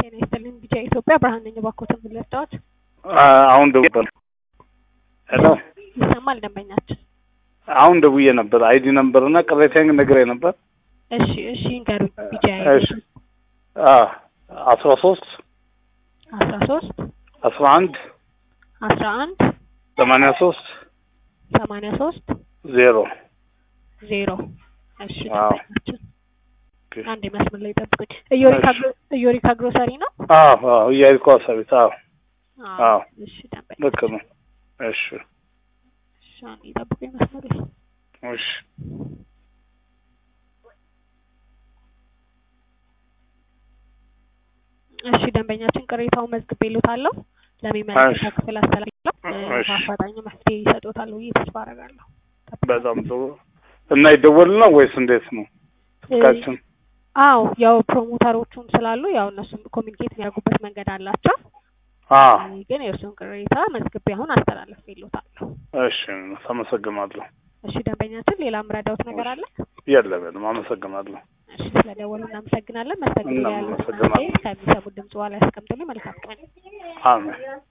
ጤና ይስጥልኝ ቢጫ ኢትዮጵያ ብርሃን ነኝ። እባክዎትን ምን ልርዳዎት? አሁን ደውዬ ነበር። ሄሎ ይሰማል ደንበኛችን? አሁን ደውዬ ነበር። አይዲ ነበር እና ቅሬታዬን ነግሬ ነበር። እሺ እሺ ንገሩኝ። ቢጫ እሺ አስራ ሶስት አስራ ሶስት አስራ አንድ አስራ አንድ ሰማንያ ሶስት ሰማንያ ሶስት ዜሮ ዜሮ እሺ አዎ። ደንበኛችን አንድ መስመር ላይ ጠብቁኝ። እዮሪካ ግሮ- እዮሪካ ግሮሰሪ ነው? አዎ አዎ እያልኩ አሳቢት አዎ አዎ። እሺ ደንበኛ ልክ ነው። እሺ እሺ አንዴ ጠብቁኝ መስመር ላይ እሺ እሺ ደንበኛችን ቅሬታውን መዝግቤልዎታለሁ። ለሚመለከተው እሺ። ክፍል አስተላልፋለሁ። እሺ። በአፋጣኝ መፍትሄ ይሰጡታል ብዬ ተስፋ አደርጋለሁ። በጣም ጥሩ እና ይደወል ነው ወይስ እንዴት ነው? ስልካችን አዎ ያው ፕሮሞተሮቹም ስላሉ ያው እነሱም ኮሚኒኬት የሚያደርጉበት መንገድ አላቸው። አ ግን የእርሱን ቅሬታ መዝግቤ አሁን አስተላልፌልዎታለሁ። እሺ አመሰግናለሁ። እሺ ደንበኛችን ሌላ ምረዳውት ነገር አለ? የለም አመሰግናለሁ። እሺ ስለደወሉ እናመሰግናለን። መስተንግዶ ላይ ያሉትን እናመሰግናለን። አስተያየት ከሚሰሙት ድምጽ በኋላ ያስቀምጡልኝ። መልካም ቀን። አሜን